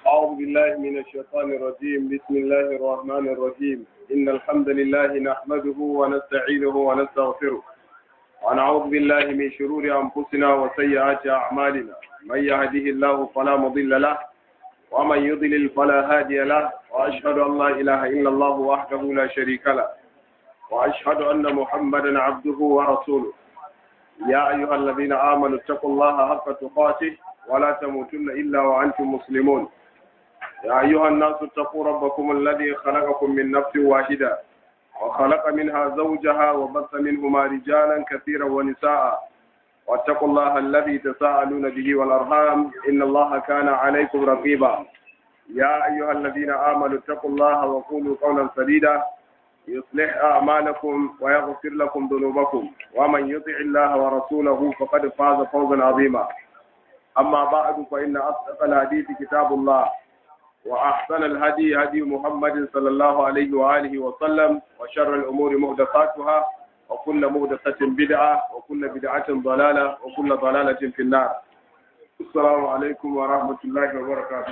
أعوذ بالله من الشيطان الرجيم بسم الله الرحمن الرحيم إن الحمد لله نحمده ونستعينه ونستغفره ونعوذ بالله من شرور أنفسنا وسيئات أعمالنا من يهده الله فلا مضل له ومن يضلل فلا هادي له وأشهد أن لا إله إلا الله وحده لا شريك له وأشهد أن محمدا عبده ورسوله يا أيها الذين آمنوا اتقوا الله حق تقاته ولا تموتن إلا وأنتم مسلمون يا أيها الناس اتقوا ربكم الذي خلقكم من نفس واحدة وخلق منها زوجها وبث منهما رجالا كثيرا ونساء واتقوا الله الذي تساءلون به والأرحام إن الله كان عليكم رقيبا يا أيها الذين آمنوا اتقوا الله وقولوا قولا سديدا يصلح أعمالكم ويغفر لكم ذنوبكم ومن يطع الله ورسوله فقد فاز فوزا عظيما أما بعد فإن أصدق الحديث كتاب الله وأحسن الهدي هدي محمد صلى الله عليه وآله وسلم وشر الأمور محدثاتها وكل محدثة بدعة وكل بدعة ضلالة وكل ضلالة في النار السلام عليكم ورحمة الله وبركاته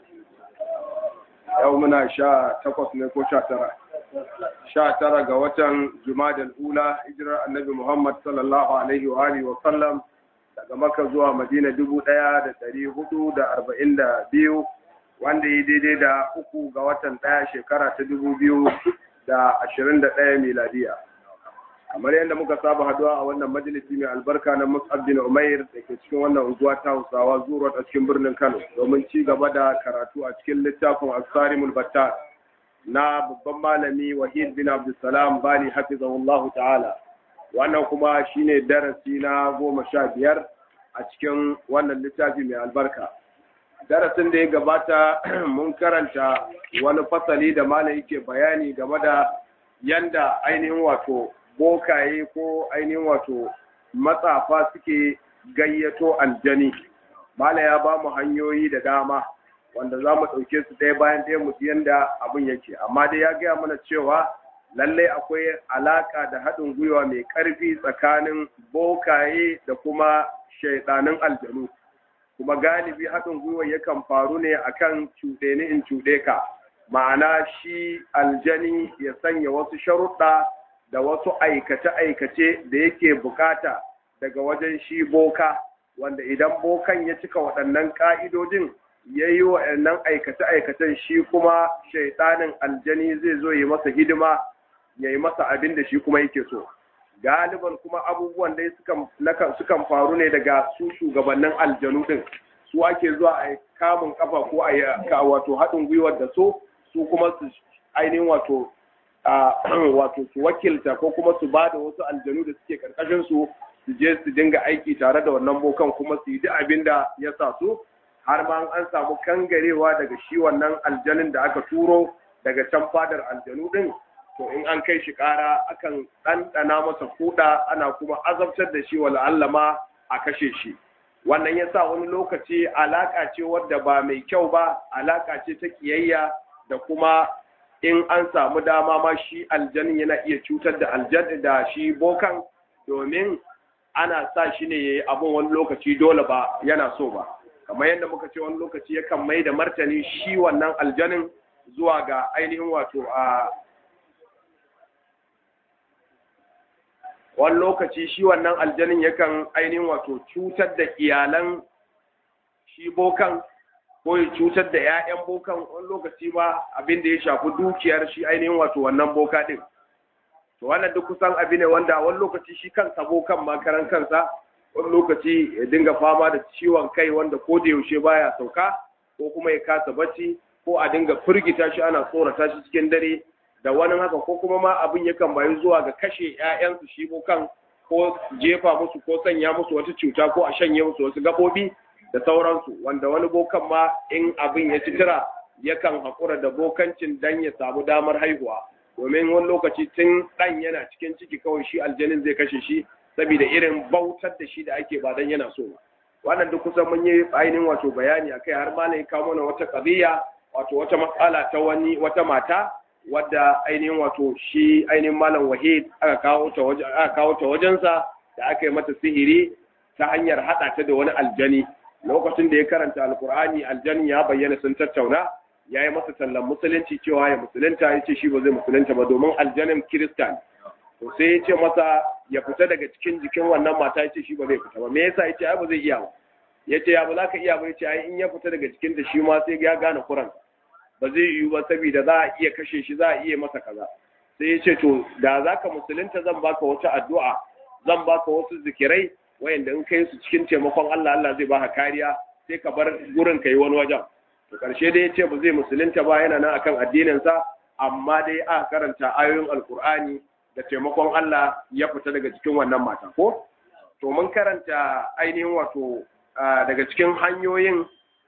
يومنا شاء تقص نكو شاترة شاترة قوة جماد الأولى إجراء النبي محمد صلى الله عليه وآله وسلم daga maka zuwa madina dubu ɗaya da ɗari hudu da arba'in da biyu wanda ya daidai da uku ga watan ɗaya shekara ta dubu biyu da ashirin da ɗaya miladiya kamar yadda muka saba haduwa a wannan majalisi mai albarka na mus'ab bin umair da ke cikin wannan unguwa ta hausawa zuwa a cikin birnin kano domin ci gaba da karatu a cikin littafin asarimul battar na babban malami wahid bin abdulsalam bali hafizahullahu ta'ala wannan kuma shine darasi na goma sha biyar a cikin wannan littafi mai albarka darasin da ya gabata mun karanta wani fasali da malam yake bayani game da yanda ainihin wato bokaye ko ainihin wato matsafa suke gayyato aljani malam ya ba mu hanyoyi da dama wanda za mu ɗauke su ɗaya bayan ɗaya mu yanda abin yake amma dai ya gaya mana cewa lallai akwai alaka da haɗin gwiwa mai ƙarfi tsakanin bokaye da kuma shaidanin aljanu kuma galibi haɗin gwiwa yakan faru ne akan cuɗe ni in cuɗe ka ma'ana shi aljani ya sanya wasu sharuɗa da wasu aikace-aikace da yake bukata daga wajen shi boka wanda idan bokan ya cika waɗannan ƙa'idojin ya yi waɗannan aikace-aikacen shi kuma shaidanin aljani zai zo yi masa hidima ya yi masa abin da shi kuma yake so galiban kuma abubuwan dai sukan faru ne daga su shugabannin aljanu din su ake zuwa a kamun kafa ko a wato haɗin gwiwar da so su kuma su ainihin wato wato su wakilta ko kuma su ba da wasu aljanu da suke karkashin su su je su dinga aiki tare da wannan bokan kuma su yi duk abin da ya sa su har ma an samu kangarewa daga shi wannan aljanin da aka turo daga can fadar aljanu din to in an kai shi ƙara akan ɗanɗana masa kuɗa ana kuma azabtar da shi wala Allah ma a kashe shi wannan ya sa wani lokaci alaƙa ce wadda ba mai kyau ba alaƙa ce ta ƙiyayya da kuma in an samu dama ma shi aljanin yana iya cutar da aljan da shi bokan domin ana sa shi ne yayi abun wani lokaci dole ba yana so ba kamar yadda muka ce wani lokaci yakan mai da martani shi wannan aljanin zuwa ga ainihin wato a wani lokaci shi wannan aljanin yakan ainihin wato cutar da iyalan shi bokan ko ya cutar da 'ya'yan bokan wani lokaci ma abin da ya shafi dukiyar shi ainihin wato wannan boka din to wannan duk kusan abin ne wanda wani lokaci shi kansa bokan ma karan kansa wani lokaci ya dinga fama da ciwon kai wanda ko da yaushe baya sauka ko kuma ya kasa bacci ko a dinga firgita shi ana tsorata shi cikin dare da wani haka ko kuma ma abin yakan bayu zuwa ga kashe ‘ya'yansu shi kan ko jefa musu ko sanya musu wata cuta ko a shanye musu wasu gaɓoɓi da sauransu wanda wani bokan ma in abin ya ci tira yakan haƙura da bokancin dan ya samu damar haihuwa domin wani lokaci tun ɗan yana cikin ciki kawai shi aljanin zai kashe shi saboda irin bautar da shi da ake ba dan yana so ba wannan duk kusan mun yi ainihin wato bayani akai har ma ne kawo mana wata ƙabiya wato wata matsala ta wani wata mata wadda ainihin wato shi ainihin malam wahid aka kawo ta wajen aka kawo ta wajensa da aka yi mata sihiri ta hanyar hada ta da wani aljani lokacin da ya karanta alkur'ani aljanin ya bayyana sun tattauna ya yi masa tallan musulunci cewa ya musulunta ya ce shi ba zai musulunta ba domin aljanin kiristan to sai ya ce masa ya fita daga cikin jikin wannan mata ya ce shi ba zai fita ba me yasa ya ce ai ba zai iya ba ya ce ya ba za ka iya ba ya ce ai in ya fita daga cikin da shi ma sai ya gane kuran ba zai yiwu ba saboda za a iya kashe shi za a iya masa kaza sai ya ce to da za ka musulunta zan baka wata addu'a zan baka wasu zikirai wayanda in kai su cikin taimakon Allah Allah zai baka kariya sai ka bar gurin ka yi wani wajen to karshe dai ya ce ba zai musulunta ba yana nan akan addinin sa amma dai aka karanta ayoyin alkur'ani da taimakon Allah ya fita daga cikin wannan mata ko to mun karanta ainihin wato daga cikin hanyoyin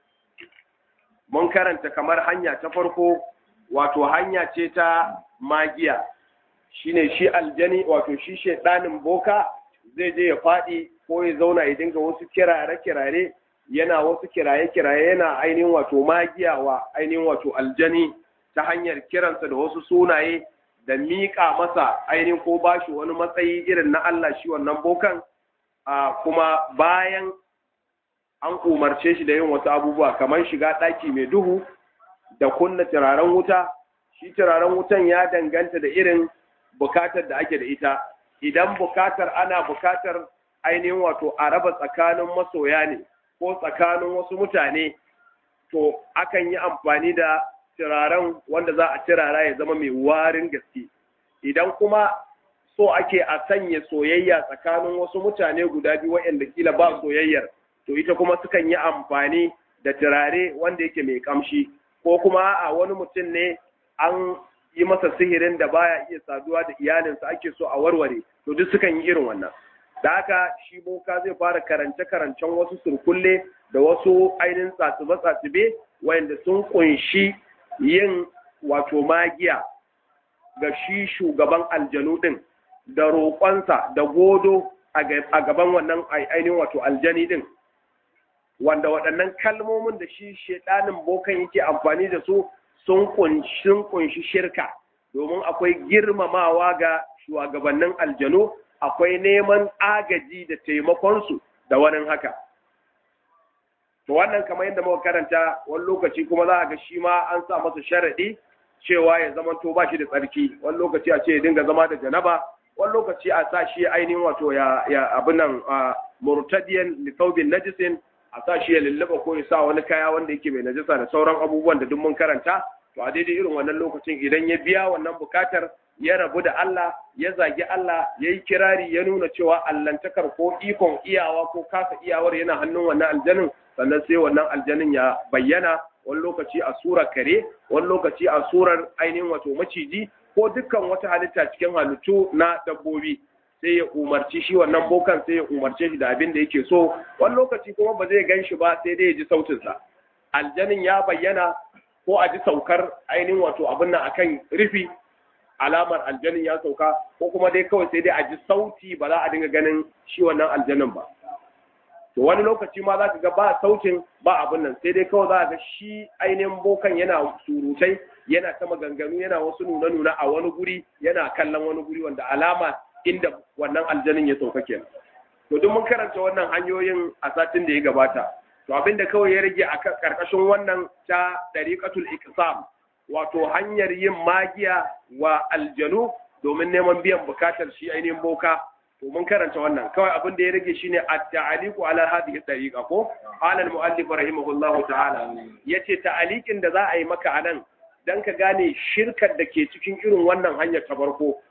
mun karanta kamar hanya ta farko wato hanya ce ta magiya shine shi aljani wato shi shedanin boka zai je ya faɗi ko ya zauna ya dinga wasu kirare-kirare yana wasu kiraye-kiraye yana ainihin wato magiya wa ainihin wato aljani ta hanyar kiransa da wasu sunaye da miƙa masa ainihin ko bashi wani matsayi irin na Allah shi wannan bokan kuma bayan an umarce shi da yin wasu abubuwa kamar shiga ɗaki mai duhu da kunna turaren wuta shi turaren wutan ya danganta da irin bukatar da ake da ita idan bukatar ana bukatar ainihin wato a raba tsakanin masoya ne ko tsakanin wasu mutane to akan yi amfani da turaren wanda za a turara ya zama mai warin gaske idan kuma so ake a sanya soyayya tsakanin wasu mutane guda biyu waɗanda kila ba soyayyar to ita kuma sukan yi amfani da turare wanda yake mai kamshi ko kuma a wani mutum ne an yi masa sihirin da baya iya saduwa da iyalinsa ake so a warware to duk sukan yi irin wannan da haka shi boka zai fara karance-karancen wasu surkulle da wasu ainihin tsatsibe-tsatsibe wanda sun kunshi yin wato magiya ga shi shugaban aljanu din da roƙonsa da godo a gaban wannan ainihin wato aljani din wanda waɗannan kalmomin da shi shedanin bokan yake amfani da su sun kunshi shirka domin akwai girmamawa ga shugabannin aljanu akwai neman agaji da taimakonsu da wani haka to wannan kamar yadda muka karanta wani lokaci kuma za a ga shi ma an sa masa sharaɗi cewa ya zama to ba shi da tsarki wani lokaci a ce ya dinga zama da janaba wani lokaci a sa shi ainihin wato ya ya abin nan murtadiyan li thawbin najisin a sa shi ya lullaba ko ya sa wani kaya wanda yake mai najasa da sauran abubuwan da duk mun karanta to a daidai irin wannan lokacin idan ya biya wannan bukatar ya rabu da Allah ya zagi Allah ya yi kirari ya nuna cewa allantakar ko ikon iyawa ko kasa iyawar yana hannun wannan aljanin sannan sai wannan aljanin ya bayyana wani lokaci a surar kare wani lokaci a surar ainihin wato maciji ko dukkan wata halitta cikin halittu na dabbobi sai ya umarci shi wannan bokan sai ya umarce shi da abin da yake so wani lokaci kuma ba zai gan shi ba sai dai ya ji sautinsa aljanin ya bayyana ko a ji saukar ainihin wato abin nan akan rufi alamar aljanin ya sauka ko kuma dai kawai sai dai a ji sauti ba za a dinga ganin shi wannan aljanin ba to wani lokaci ma za ka ga ba sautin ba abin nan sai dai kawai za ka ga shi ainihin bokan yana surutai yana ta maganganu yana wasu nuna-nuna a wani guri yana kallon wani guri wanda alama inda wannan aljanin ya sauka kenan to duk mun karanta wannan hanyoyin a satin da ya gabata to abin da kawai ya rage a karkashin wannan ta dariqatul iqsam wato hanyar yin magiya wa aljanu domin neman biyan bukatar shi ainihin boka to mun karanta wannan kawai abin da ya rage shine at-ta'aliqu ala hadhihi tariqa ko ala al-mu'allif rahimahullah ta'ala yace ta'aliqin da za a yi maka anan dan ka gane shirkar da ke cikin irin wannan hanyar ta farko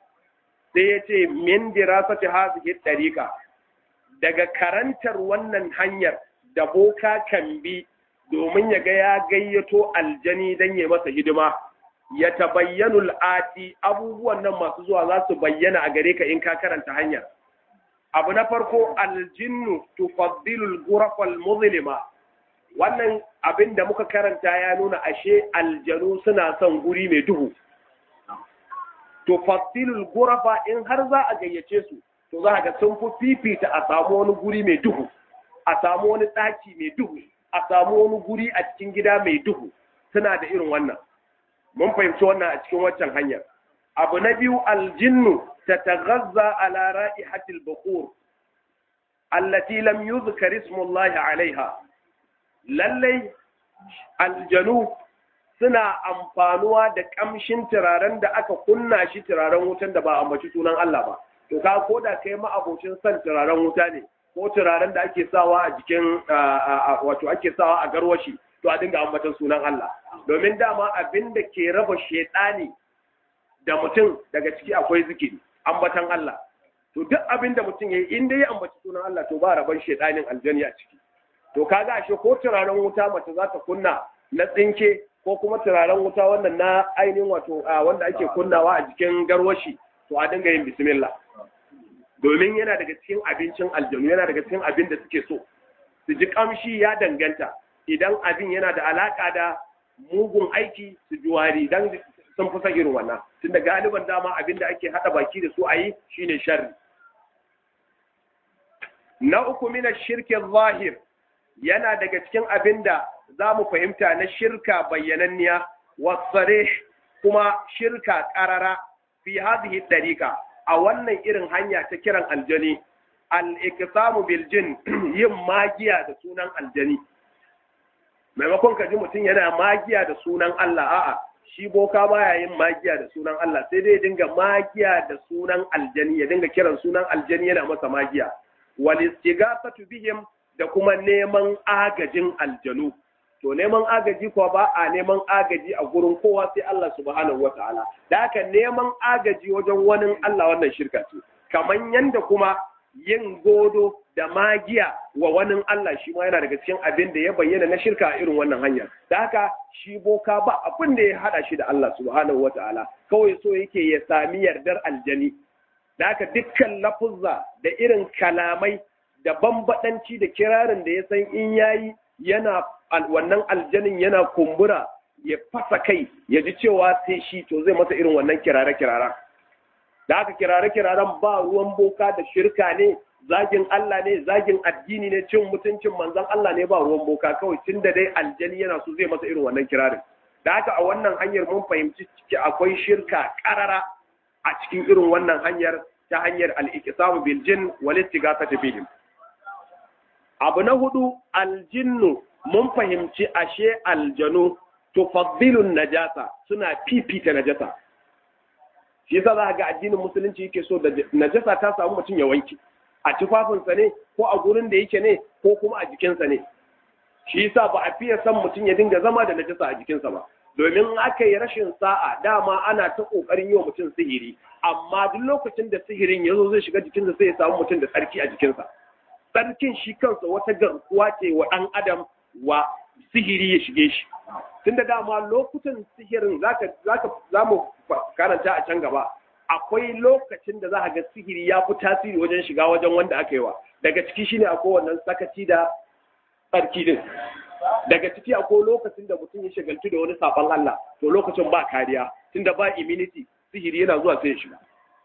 sai yace min dirasati hadhihi tariqa daga karantar wannan hanyar da boka kan bi domin ya ga ya gayyato aljani don ya masa hidima ya tabayyanu al'ati abubuwan nan masu zuwa za su bayyana a gare ka in ka karanta hanyar abu na farko aljinnu tufaddilul ghurafal muzlima wannan abin da muka karanta ya nuna ashe aljanu suna son guri mai duhu tufaddilul ghurafa in har za a gayyace su to za ga sun fi fifita a samu wani guri mai duhu a samu wani ɗaki mai duhu a samu wani guri a cikin gida mai duhu suna da irin wannan mun fahimci wannan a cikin waccan hanyar abu na biyu aljinnu ta tagazza ala ra'ihatil bukhur allati lam yuzkar ismullahi alaiha lallai aljanu suna amfanuwa da kamshin turaren da aka kunna shi turaren wutan da ba a ambaci sunan Allah ba to ka ko da kai ma abocin son turaren wuta ne ko turaren da ake sawa a jikin wato ake sawa a garwashi to a dinga ambatan sunan Allah domin dama abin da ke raba shedani da mutum daga ciki akwai zikiri ambatan Allah to duk abin da mutum yayi in dai ya ambaci sunan Allah to ba raban shedanin aljani a ciki to kaga ashe ko turaren wuta mace za ta kunna na tsinke ko kuma turaren wuta wannan na ainihin wato wanda ake kunnawa a jikin garwashi to a dinga yin bismillah domin yana daga cikin abincin aljanu yana daga cikin abin da suke so su ji kamshi ya danganta idan abin yana da alaka da mugun aiki su ji wari dan sun fi son irin wannan tunda galiban dama abin da ake hada baki da su a yi shine sharri na uku mina shirkin zahir yana daga cikin abin da za mu fahimta na shirka bayyananniya wasare kuma shirka ƙarara fi hadhihi dariqa a wannan irin hanya ta kiran aljani al-iqsamu bil jin yin magiya da sunan aljani maimakon ka ji mutum yana magiya da sunan Allah a'a shi boka baya yin magiya da sunan Allah sai dai dinga magiya da sunan aljani ya dinga kiran sunan aljani yana masa magiya wal istighasatu bihim da kuma neman agajin aljanu to neman agaji kuwa ba a neman agaji a gurin kowa sai Allah subhanahu wataala da haka neman agaji wajen wani Allah wannan shirka ce kaman yanda kuma yin godo da magiya wa wani Allah shi ma yana daga cikin abin da ya bayyana na shirka a irin wannan hanyar da haka shi boka ba abin da ya hada shi da Allah subhanahu wataala kawai so yake ya sami yardar aljani da haka dukkan lafuzza da irin kalamai da bambadanci da kirarin da ya san in yayi yana wannan aljanin yana kumbura ya fasa kai ya ji cewa sai shi to zai masa irin wannan kirare-kiraren da aka kirare-kiraren ba ruwan boka da shirka ne zagin Allah ne zagin addini ne cin mutuncin manzon Allah ne ba ruwan boka kawai tun da dai aljani yana so zai masa irin wannan kirarin da haka a wannan hanyar mun fahimci ciki akwai shirka karara a cikin irin wannan hanyar ta hanyar al-iqsamu bil jin wal istighathati bihim abu na hudu aljinnu mun fahimci ashe aljanu tufaddilun najasa suna fifita najasa shi yasa za ga addinin musulunci yake so da najasa ta samu mutum ya wanke a tufafinsa ne ko a gurin da yake ne ko kuma a jikinsa ne shi yasa ba a fiye son mutum ya dinga zama da najasa a jikinsa ba domin aka yi rashin sa'a dama ana ta kokarin yi wa mutum sihiri amma duk lokacin da sihirin ya zo zai shiga jikinsa sai ya samu mutum da tsarki a jikinsa tsarkin shi kansa wata garkuwa ce wa ɗan adam wa sihiri ya shige shi tun da dama lokutan sihirin za mu karanta a can gaba akwai lokacin da za a ga sihiri ya fi tasiri wajen shiga wajen wanda aka yi wa daga ciki shine akwai wannan sakaci da tsarki din daga ciki akwai lokacin da mutum ya shagaltu da wani sabon Allah to lokacin ba kariya tunda ba immunity sihiri yana zuwa sai ya shiga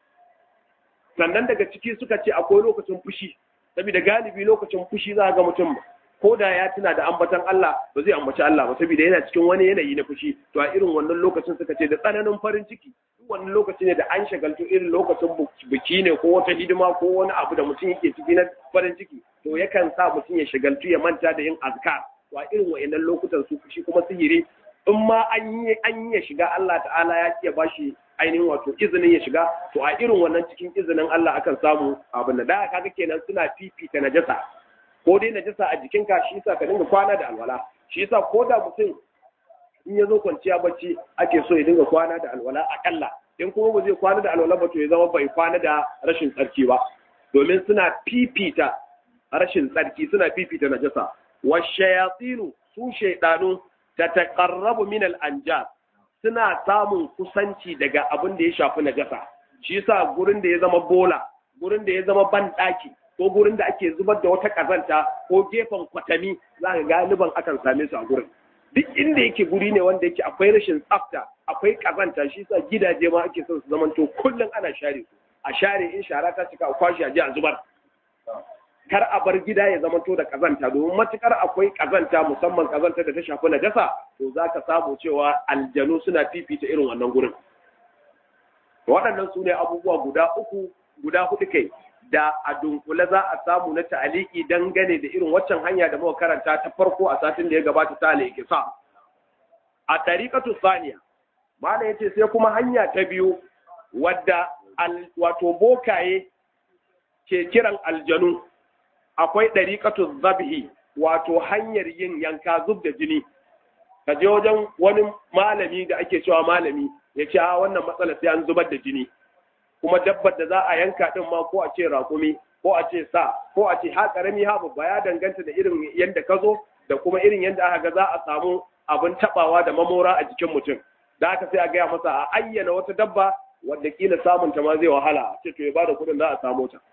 sannan daga ciki suka ce akwai lokacin fushi saboda galibi lokacin fushi za ga mutum ko da ya tuna da ambatan Allah ba zai ambaci Allah ba saboda yana cikin wani yanayi na fushi to a irin wannan lokacin suka ce da tsananin farin ciki duk wannan lokaci ne da an shagaltu irin lokacin biki ne ko wata hidima ko wani abu da mutum yake ciki na farin ciki to yakan sa mutum ya shagaltu ya manta da yin azkar to a irin wayannan lokutan su fushi kuma sihiri in ma an yi an yi shiga Allah ta'ala ya iya bashi ainihin wato izinin ya shiga to a irin wannan cikin izinin Allah akan samu abin da da kaga kenan suna fifita najasa ko dai najasa a jikinka shi yasa ka dinga kwana da alwala shi yasa ko da mutum in ya zo kwanciya bacci ake so ya dinga kwana da alwala akalla in kuma ba zai kwana da alwala ba to ya zama bai kwana da rashin tsarki ba domin suna fifita rashin tsarki suna fifita najasa wa shayatinu su shaydanu tataqarrabu min al-anjas suna samun kusanci daga abin da ya shafi najasa shi yasa gurin da ya zama bola gurin da ya zama banɗaki ko gurin da ake zubar da wata kazanta ko gefen kwatami za ka galiban akan same su a gurin duk inda yake guri ne wanda yake akwai rashin tsafta akwai kazanta shi yasa gidaje ma ake son su zamanto kullum ana share su a share in shara ta cika a kwashi a je a zubar kar a bar gida ya zamanto da kazanta domin matukar akwai kazanta musamman kazanta da ta shafi najasa to za ka samu cewa aljanu suna fifita irin wannan gurin waɗannan su ne abubuwa guda uku guda hudu kai da a dunkule za a samu na ta'aliki dangane da irin waccan hanya da muka karanta ta farko a satin da ya gabata ta al-ikisa a tariqatu thaniya malam yace sai kuma hanya ta biyu wadda wato bokaye ke kiran aljanu akwai ɗariƙatu zabhi wato hanyar yin yanka zub da jini ka je wajen wani malami da ake cewa malami ya ce a wannan matsala sai an zubar da jini kuma dabbar da za a yanka din ma ko a ce raƙumi ko a ce sa ko a ce ha ƙarami ha babba ya danganta da irin yadda ka zo da kuma irin yadda aka ga za a samu abin tabawa da mamora a jikin mutum da aka sai a gaya masa a ayyana wata dabba wadda kila samun ta ma zai wahala ce to ya bada kuɗin za a samu ta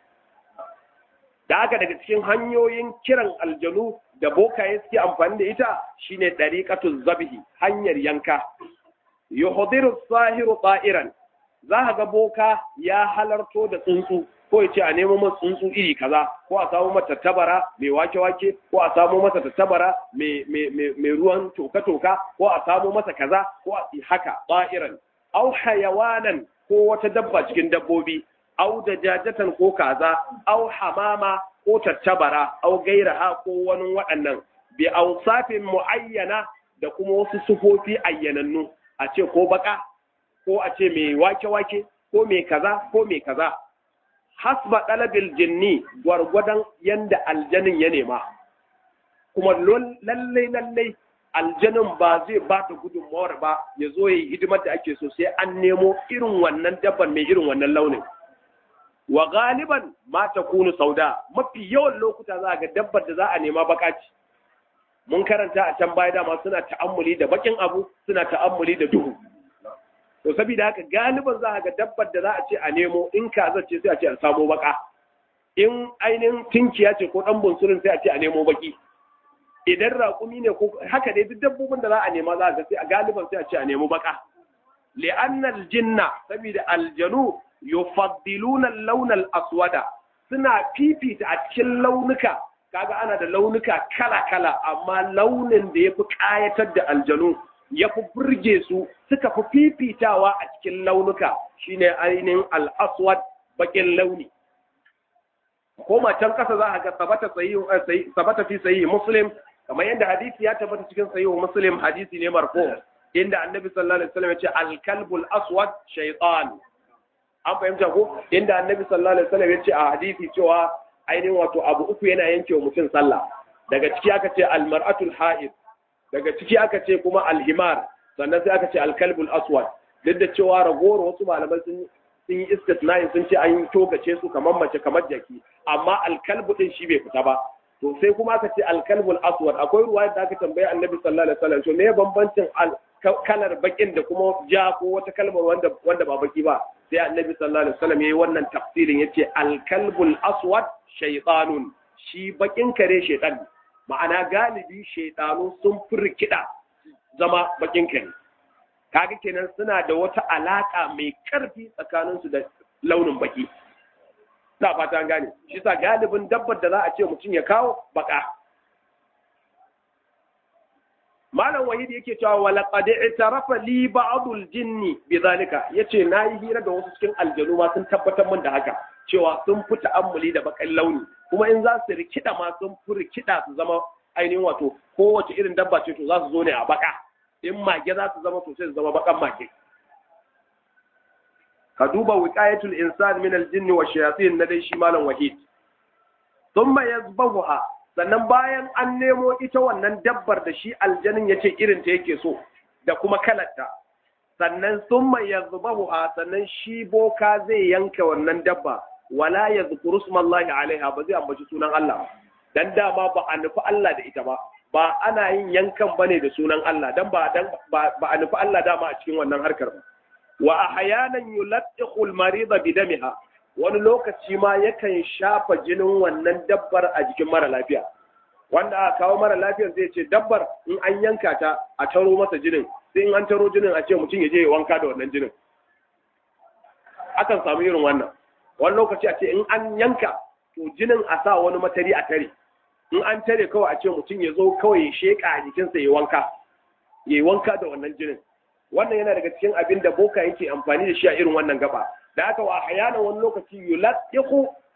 da haka daga cikin hanyoyin kiran aljanu da bokaye suke amfani da ita shine dariqatu zabhi hanyar yanka yuhdiru sahiru ta'iran za ka ga boka ya halarto da tsuntsu ko ya ce a nemo masa tsuntsu iri kaza ko a samu masa tattabara mai wake-wake ko a samu masa tattabara mai ruwan toka-toka ko a samu masa kaza ko a haka ta'iran au hayawanan ko wata dabba cikin dabbobi au da jajatan ko kaza au hamama ko tattabara au gairaha ko wani waɗannan bi ausafin muayyana da kuma wasu sufofi ayyanannu a ce ko baka ko a ce mai wake-wake ko mai kaza ko mai kaza hasba ɗalabil jinni gwargwadon yanda aljanin ya nema kuma lallai lallai aljanin ba zai ba da gudunmawar ba ya zo ya yi hidimar da ake so sai an nemo irin wannan dabban mai irin wannan launin wa galiban ma ta kunu sauda mafi yawan lokuta za a ga dabbar da za a nema bakaci mun karanta a can baya dama suna ta'ammuli da bakin abu suna ta'ammuli da duhu to saboda haka galiban za a ga dabbar da za a ce a nemo in kaza ce sai a ce a samo baka in ainihin tinkiya ce ko dan bunsurin sai a ce a nemo baki idan raƙumi ne ko haka dai duk dabbobin da za a nema za a ga sai a galiban sai a ce a nemo baka li'anna aljinna saboda aljanu yufaddiluna al-lawn al-aswada suna fifita a cikin launuka kaga ana da launuka kala-kala amma launin da yafi kayatar da aljanu yafi burge su suka fi fifitawa a cikin launuka shine ainihin al-aswad bakin launi ko can kasa za a ga sabata sabata fi sahihi muslim kamar yadda hadisi ya tabbata cikin sahihi muslim hadisi ne marfu inda annabi sallallahu alaihi wasallam ya ce al-kalbul aswad shaytan an fahimta ko inda annabi sallallahu alaihi wasallam ya ce a hadisi cewa ainihin wato abu uku yana yanke wa mutum sallah daga ciki aka ce almar'atul ha'id daga ciki aka ce kuma alhimar sannan sai aka ce alkalbul aswad duk da cewa ragowar wasu malaman sun sun yi istisna'in sun ce an togace su kamar mace kamar jaki amma alkalbu din shi bai fita ba to sai kuma aka ce alkalbul aswad akwai ruwa da aka tambaye annabi sallallahu alaihi wasallam to me bambancin kalar bakin da kuma ja ko wata kalmar wanda wanda ba baki ba sai annabi sallallahu alaihi wasallam yayi wannan tafsirin yace al-kalbul aswad shaytanun shi bakin kare shaytan ma'ana galibi shaytanu sun furkida zama bakin kare kaga kenan suna da wata alaka mai karfi tsakanin su da launin baki ina fata an gane shi sa galibin dabbar da za a ce mutum ya kawo baka malam wahid yake cewa wala qad i'tarafa li ba'dul jinni bidhalika yace nayi hira da wasu cikin aljanu ma sun tabbatar min da haka cewa sun fi ta'ammuli da bakan launi kuma in za su rikida ma sun fi rikida su zama ainihin wato kowace irin dabba ce to za su zo ne a baka in mage za su zama to sai su zama bakan mage ka duba wiqayatul insan min aljinni wa shayatin na dai shi malam wahid thumma yazbahuha sannan bayan an nemo ita wannan dabbar da shi aljanin ya ce irinta yake so da kuma kalarta sannan sun mai ya ha sannan shi boka zai yanka wannan dabba wala ya zukuru sumallahi alaiha ba zai ambaci sunan Allah dan dama ba a nufi Allah da ita ba ba ana yin yankan bane da sunan Allah dan ba dan ba a nufi Allah dama a cikin wannan harkar ba wa ahyanan yuladdiqu al-marida bidamiha wani lokaci ma yakan shafa jinin wannan dabbar a jikin mara lafiya wanda aka kawo mara lafiyar zai ce dabbar in an yanka ta a taro masa jinin sai in an taro jinin a ce mutum ya je ya wanka da wannan jinin akan samu irin wannan wani lokaci a ce in an yanka to jinin a sa wani matari a tare in an tare kawai a ce mutum ya zo kawai ya sheka a jikinsa ya wanka ya wanka da wannan jinin wannan yana daga cikin abin da boka yake amfani da shi a irin wannan gaba da aka wa hayana wani lokaci yulatiqu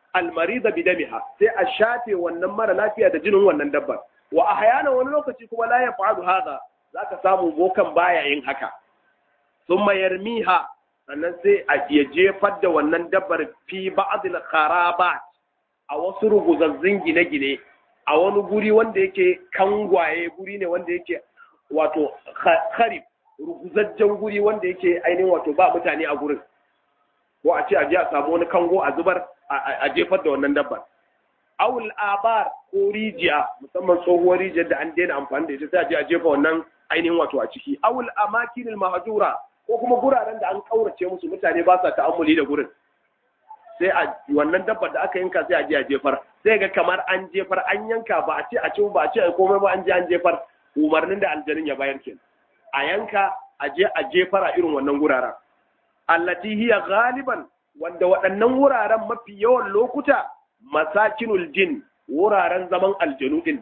almarida bidamiha sai a shafe wannan mara lafiya da jinin wannan dabbar wa ahyana wani lokaci kuma la yaf'alu hadha zaka samu bokan baya yin haka thumma yarmiha sannan sai a ya jefar da wannan dabbar fi ba'dil kharabat a wasu ruguzazzin gine-gine a wani guri wanda yake kangwaye guri ne wanda yake wato kharib ruguzajjen guri wanda yake ainihin wato ba mutane a gurin ko a ce a je a samu wani kango a zubar a jefar da wannan dabbar awul abar ko rijiya musamman tsohuwar rijiyar da an daina amfani da ita sai a je a jefa wannan ainihin wato a ciki awul amakinil mahjura ko kuma guraren da an kaurace musu mutane ba sa ta'ammuli da gurin sai a wannan dabbar da aka yanka sai a je a jefar sai ga kamar an jefar an yanka ba a ce a ci ba a ce a komai ba an je an jefar umarnin da aljanin ya bayar kenan a yanka a je a jefar a irin wannan guraren allati hiya galiban wanda waɗannan wuraren mafi yawan lokuta masakinul jin wuraren zaman aljanu din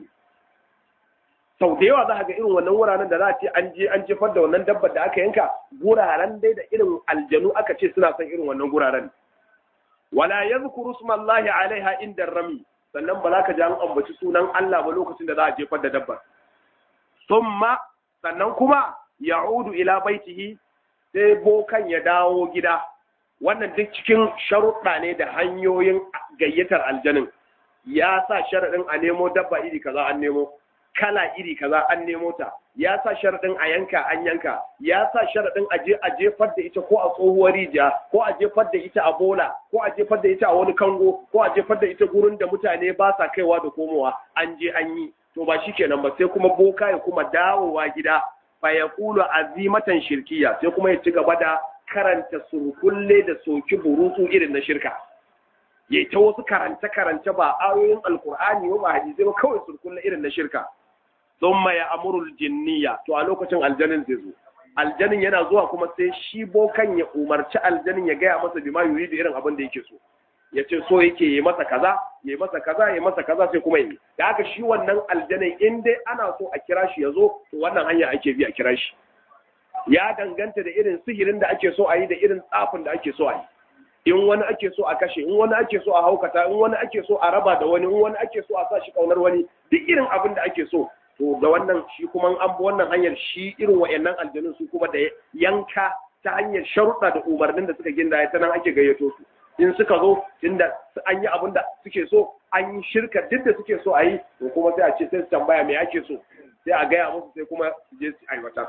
sau da yawa za ga irin wannan wuraren da za a ce an je an jefar da wannan dabbar da aka yanka guraren dai da irin aljanu aka ce suna son irin wannan guraren wala yadhkuru smallahi alaiha inda rami sannan ba za ka ji an ambaci sunan Allah ba lokacin da za a jefar da dabbar summa sannan kuma ya'udu ila baitihi sai bokan ya dawo gida wannan duk cikin sharuɗa ne da hanyoyin gayyatar aljanin ya sa sharaɗin a nemo dabba iri kaza an nemo kala iri kaza an nemo ta ya sa sharaɗin a yanka an yanka ya sa sharaɗin a je a jefar da ita ko a tsohuwar rijiya ko a jefar da ita a bola ko a jefar da ita a wani kango ko a jefar da ita gurin da mutane ba sa kaiwa da komowa an je an yi to ba shi kenan ba sai kuma boka ya kuma dawowa gida fa ya kulu azimatan shirkiya sai kuma ya ci gaba da karanta surkulle da soki burutsu irin na shirka ya ta wasu karance karance ba ayoyin alkur'ani ba hadisi ba kawai surkulle irin na shirka thumma ya amurul jinniya to a lokacin aljanin zai zo aljanin yana zuwa kuma sai shi bokan ya umarci aljanin ya gaya masa bima yuri da irin abin da yake so ya ce so yake yi masa kaza ya yi masa kaza ya yi masa kaza sai kuma yi da haka shi wannan aljanin in dai ana so a kira shi ya zo to wannan hanya ake bi a kira shi ya danganta da irin sihirin da ake so a yi da irin tsafin da ake so a yi in wani ake so a kashe in wani ake so a haukata in wani ake so a raba da wani in wani ake so a sa shi kaunar wani duk irin abin da ake so to da wannan shi kuma an bi wannan hanyar shi irin wayannan aljanun su kuma da yanka ta hanyar sharuɗa da umarnin da suka ginda ta nan ake gayyato su in suka zo tunda an yi abin da suke so an yi shirka duk da suke so a yi to kuma sai a ce sai su tambaya me ake so sai a gaya musu sai kuma su je su aiwatar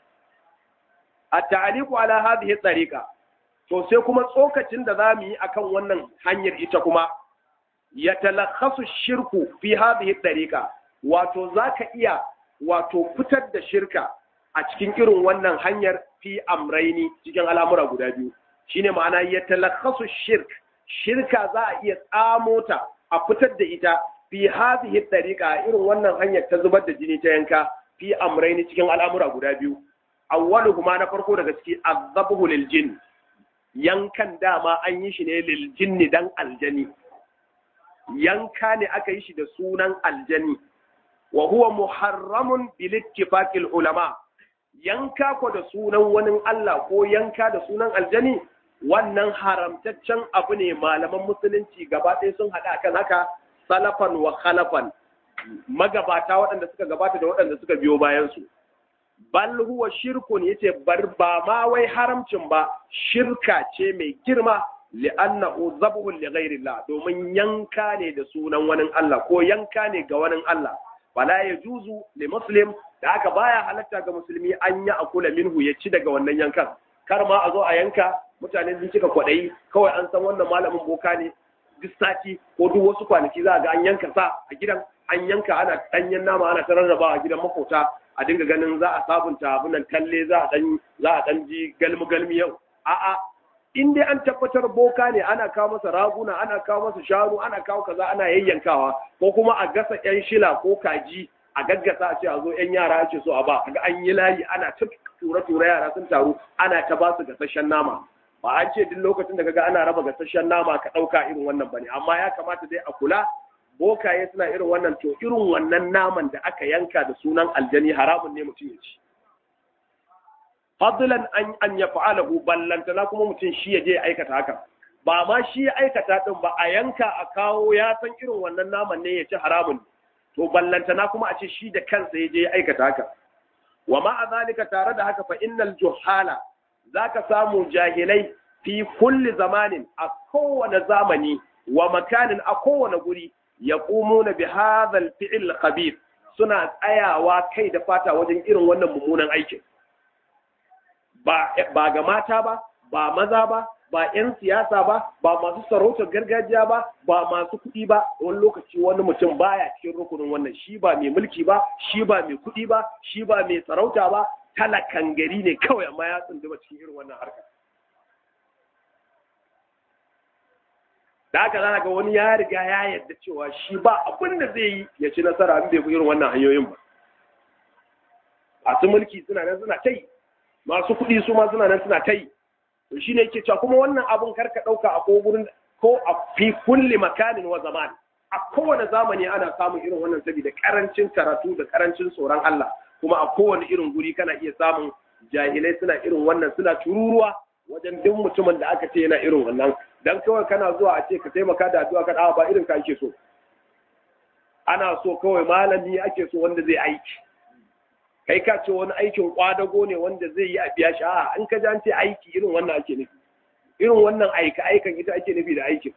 at-ta'liqu ala hadhihi tariqa to sai kuma tsokacin da zamu yi akan wannan hanyar ita kuma ya talakhasu shirku fi hadhihi tariqa wato zaka iya wato fitar da shirka a cikin irin wannan hanyar fi amraini cikin al'amura guda biyu shine ma'ana ya talakhasu shirk shirka za a iya tsamo ta a fitar da ita fi hadhihi tariqa irin wannan hanyar ta zubar da jini ta yanka fi amraini cikin al'amura guda biyu awwaluhuma na farko daga ciki azabhu lil jinn yankan dama an yi shi ne lil jinni dan aljani yanka ne aka yi shi da sunan aljani wa huwa muharramun bil ittifaqil ulama yanka ko da sunan wani Allah ko yanka da sunan aljani wannan haramtaccen abu ne malaman musulunci gaba ɗaya sun haɗa kan haka salafan wa khalafan magabata waɗanda suka gabata da waɗanda suka biyo bayan su bal huwa shirkun yace bar ba ma wai haramcin ba shirka ce mai girma li'annahu zabhun li ghairillah domin yanka ne da sunan wani Allah ko yanka ne ga wani Allah wala yajuzu li muslim da haka baya halatta ga musulmi an ya akula minhu ya ci daga wannan yankan kar ma a zo a yanka mutane sun cika kwaɗayi kawai an san wannan malamin boka ne duk sati ko duk wasu kwanaki za a ga an yanka sa a gidan an yanka ana ɗanyen nama ana ta rarraba a gidan makota a dinga ganin za a sabunta abunan talle za a dan za a dan ji galmi galmi yau a'a in dai an tabbatar boka ne ana kawo masa raguna ana kawo masa shanu ana kawo kaza ana yayyankawa ko kuma a gasa yan shila ko kaji a gaggasa a ce a zo yan yara ake so a ba ga an yi layi ana ta tura tura yara sun taru ana ta ba su gasasshen nama ba an ce duk lokacin da kaga ana raba gasasshen nama ka ɗauka irin wannan bane amma ya kamata dai a kula bokaye suna irin wannan to irin wannan naman da aka yanka da sunan aljani haramun ne mutum ya ci fadlan an an ya fa'alahu ballantana kuma mutum shi ya je ya aikata haka ba ma shi ya aikata din ba a yanka a kawo ya san irin wannan naman ne ya ci haramun to ballantana kuma a ce shi da kansa ya je ya aikata haka wa ma a zalika tare da haka fa innal juhala zaka samu jahilai fi kulli zamanin a kowane zamani wa makanin a kowane guri yaqumuna bi hadha al-fi'l khabith suna tsayawa kai da fata wajen irin wannan mummunan aikin ba ba ga mata ba ba maza ba ba 'yan siyasa ba ba masu sarautar gargajiya ba ba masu kuɗi ba wani lokaci wani mutum baya cikin rukunin wannan shi ba mai mulki ba shi ba mai kuɗi ba shi ba mai sarauta ba talakan gari ne kawai amma ya tsunduma cikin irin wannan harkar da haka za ga wani ya riga ya yarda cewa shi ba abin da zai yi ya ci nasara in bai bi irin wannan hanyoyin ba masu mulki suna nan suna ta yi masu kuɗi su ma suna nan suna ta yi to shi ne yake cewa kuma wannan abun karka ɗauka a ko gurin ko a fi kulli makanin wa zaman a kowane zamani ana samun irin wannan saboda karancin karatu da karancin tsoron Allah kuma a kowane irin guri kana iya samun jahilai suna irin wannan suna tururuwa wajen duk mutumin da aka ce yana irin wannan dan kawai kana zuwa a ce ka taimaka da addu'a ka dawo ba irin ka ake so ana so kawai malami ake so wanda zai aiki kai ka ce wani aikin kwadago ne wanda zai yi a biya shi a in ka ji an ce aiki irin wannan ake nufi irin wannan aika aikan ita ake nufi da aikin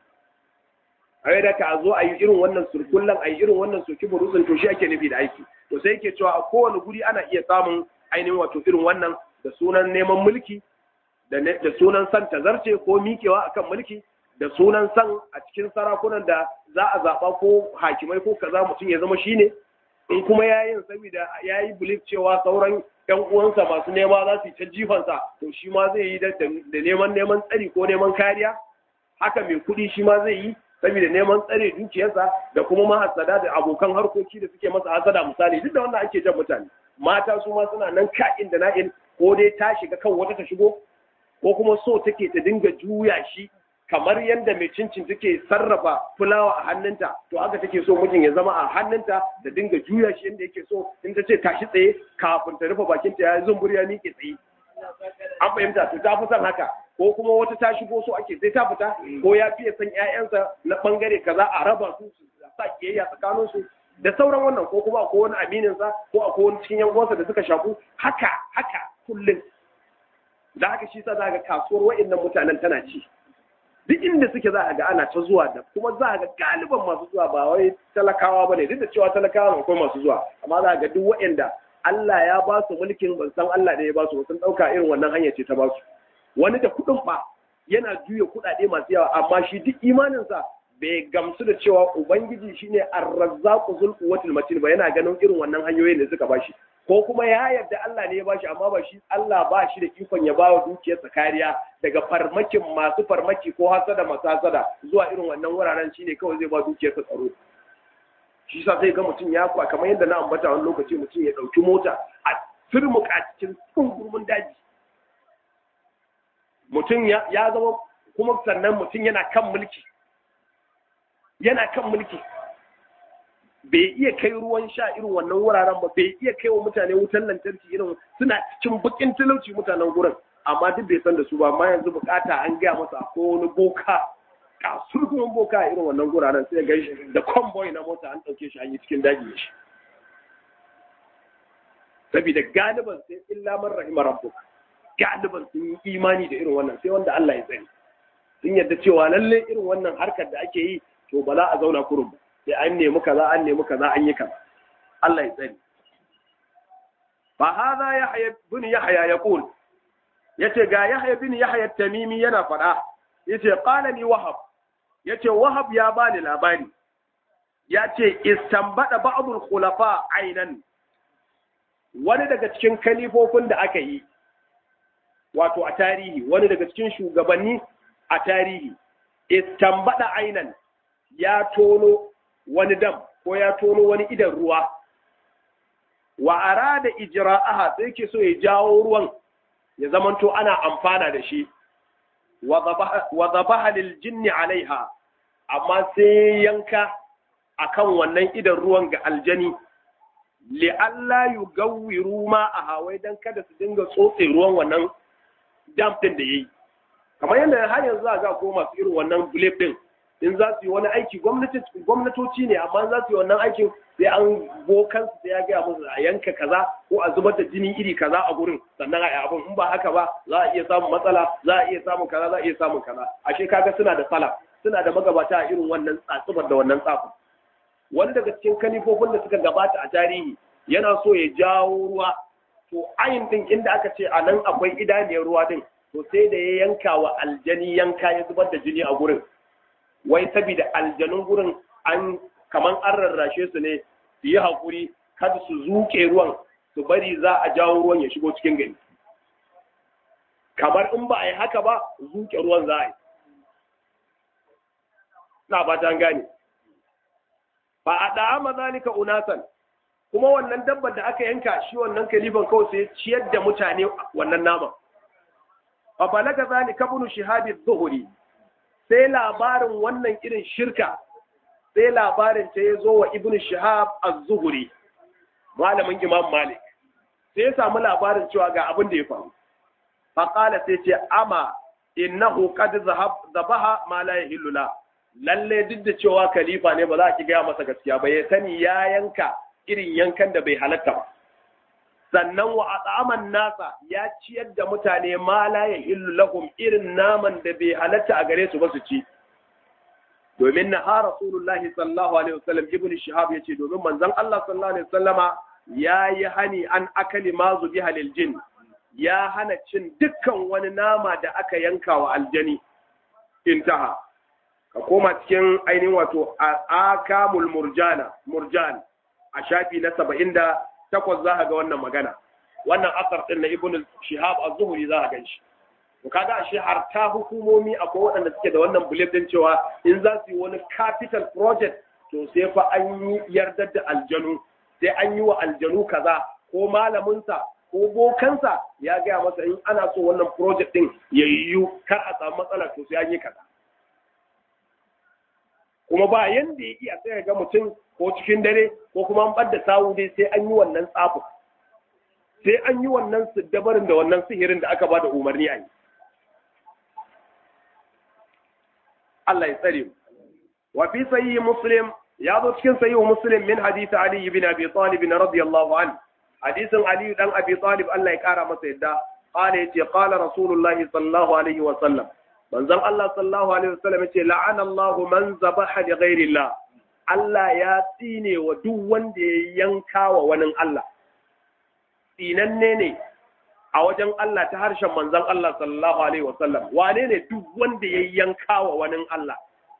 a da ka zo a yi irin wannan surkullan a yi irin wannan soki burutsun to shi ake nufi da aiki to sai yake cewa a kowane guri ana iya samun ainihin wato irin wannan da sunan neman mulki da sunan san tazarce ko miƙewa akan mulki da sunan san a cikin sarakunan da za a zaɓa ko hakimai ko kaza mutum ya zama shine in kuma ya yin saboda ya yi bilif cewa sauran yan uwansa masu nema za su yi ta jifansa to shi ma zai yi da neman neman tsari ko neman kariya haka mai kuɗi shi ma zai yi saboda neman tsare dukiyarsa da kuma mahasada da abokan harkoki da suke masa hasada misali duk da wannan ake jan mutane mata su ma suna nan ka'in da na'in ko dai ta shiga kan wata ta shigo ko kuma so take ta dinga juya shi kamar yadda mai cincin take sarrafa fulawa a hannunta to haka take so mijin ya zama a hannunta da dinga juya shi yadda yake so in ta ce tashi tsaye kafin ta rufe bakinta ya zumbur ya miƙe tsaye an fahimta to ta fi son haka ko kuma wata ta shigo so ake sai ta fita ko ya fiye son ƴaƴansa na bangare kaza a raba su su sa kiyayya tsakanin su da sauran wannan ko kuma akwai wani aminin sa ko akwai wani cikin yan da suka shaku haka haka kullum da haka shi sa za ga kasuwar wa'annan mutanen tana ci duk inda suke za a ga ana ta zuwa da kuma za a ga galiban masu zuwa ba wai talakawa ba ne duk da cewa talakawa akwai masu zuwa amma za a ga duk waɗanda Allah ya ba su mulkin ban san Allah ne ya ba su sun ɗauka irin wannan hanya ce ta ba su wani da kuɗin ba yana juya kuɗaɗe masu yawa amma shi duk imaninsa bai gamsu da cewa ubangiji shine ar-razzaqu zul quwwatil matin ba yana ganin irin wannan hanyoyin da suka bashi ko kuma ya yarda Allah ne ya bashi amma ba shi Allah ba shi da ikon ya bawa dukiyarsa kariya daga farmakin masu farmaki ko hasada masu hasada zuwa irin wannan wuraren shine kawai zai ba dukiyarsa tsaro shi sa sai ga mutum ya kwa kamar yadda na ambata wani lokaci mutum ya ɗauki mota a firmuka cikin tsungurmin daji mutum ya zama kuma sannan mutum yana kan mulki yana kan mulki bai iya kai ruwan sha irin wannan wuraren ba bai iya kai wa mutane wutan lantarki irin suna cikin bakin talauci mutanen gurin amma duk bai san da su ba amma yanzu bukata an gaya masa ko wani boka kasurgumin boka a irin wannan guraren sai ga da convoy na mota an ɗauke shi an yi cikin daji shi saboda galiban sai illa man rahima rabbuk galiban sun yi imani da irin wannan sai wanda Allah ya tsare sun yadda cewa lalle irin wannan harkar da ake yi to ba za a zauna kurum ba sai an nemi kaza an nemi kaza an yi kaza Allah ya tsare fa hadha yahya bin yahya yaqul yace ga yahya bin yahya tamimi yana fada yace qala ni wahab yace wahab ya bani labari yace istambada ba'dul khulafa ainan wani daga cikin kalifofin da aka yi wato a tarihi wani daga cikin shugabanni a tarihi istambada ainan ya tono wani dam ko ya tono wani idan ruwa wa arada ijra'aha sai ke so ya jawo ruwan ya zamanto ana amfana da shi wa zabaha lil jinni alaiha amma sai yanka akan wannan idan ruwan ga aljani li alla yugawwiru ma a hawai dan kada su dinga tsotse ruwan wannan dam din da yayi kamar yadda har yanzu za ga ko masu irin wannan blip din in za su yi wani aiki gwamnatoci ne amma za su yi wannan aikin sai an bokan su ya gaya musu a yanka kaza ko a zubar da jini iri kaza a gurin sannan a yi abin in ba haka ba za a iya samun matsala za a iya samun kaza za a iya samun kaza ashe kaga suna da sala suna da magabata a irin wannan tsatsubar da wannan tsafin wani daga cikin kalifofin da suka gabata a tarihi yana so ya jawo ruwa to ayin din inda aka ce a nan akwai idaniyar ruwa din to sai da ya yanka wa aljani yanka ya zubar da jini a gurin wai saboda aljanun gurin an kaman an rarrashe su ne su yi haƙuri kada su zuke ruwan su bari za a jawo ruwan ya shigo cikin gari kamar in ba a yi haka ba zuke ruwan za a yi na ba ta gane ba a ɗa'ama zalika unasan kuma wannan dabbar da aka yanka shi wannan kalifan kawai sai ciyar da mutane wannan naman fa balaga zalika ibn shihab az-zuhri sai labarin wannan irin shirka sai labarin ta yazo wa ibn shihab az-zuhri malamin imam malik sai ya samu labarin cewa ga abin da ya faru fa qala sai ce ama innahu qad zahab zabaha ma la yahillu la lalle duk da cewa khalifa ne ba za ki gaya masa gaskiya ba ya sani ya yanka irin yankan da bai halatta ba sannan wa at'aman nasa ya ciyar da mutane ma la yahillu lahum irin naman da bai halatta a gare su ba su ci domin na ha rasulullahi sallallahu alaihi wasallam ibnu shihab yace domin manzon Allah sallallahu alaihi wasallama yayi hani an akali ma zubiha lil jin ya hana cin dukkan wani nama da aka yanka wa aljani intaha ka koma cikin ainihin wato akamul murjana murjan a shafi na saba'in da takwas za ga wannan magana wannan asar ɗin na ibn shihab az-zuhri za a gan shi to kaga ashe har ta hukumomi akwai waɗanda suke da wannan belief din cewa in za su yi wani capital project to sai fa an yi yardar da aljanu sai an yi wa aljanu kaza ko malaminsa ko bokansa ya gaya masa in ana so wannan project din ya yiwu kar a samu matsala to sai an yi kaza kuma ba yanda ya iya sai ga mutum ko cikin dare ko kuma an ɓadda sawu dai sai an yi wannan tsafin sai an yi wannan siddabarin da wannan sihirin da aka ba da umarni a yi Allah ya tsare mu wa fi sahihi muslim ya zo cikin sahihi muslim min hadisi ali ibn abi talib radiyallahu anhu hadisin ali dan abi talib Allah ya kara masa yadda qala yace qala rasulullahi sallallahu alaihi wa sallam manzon Allah sallallahu alaihi wa sallam yace la'ana Allah man zabaha li ghairi Allah Allah ya tsine wa duk wanda ya yanka wa wani Allah tsinanne ne a wajen Allah ta harshen manzon Allah sallallahu alaihi wa sallam wane ne duk wanda ya yanka wa wani Allah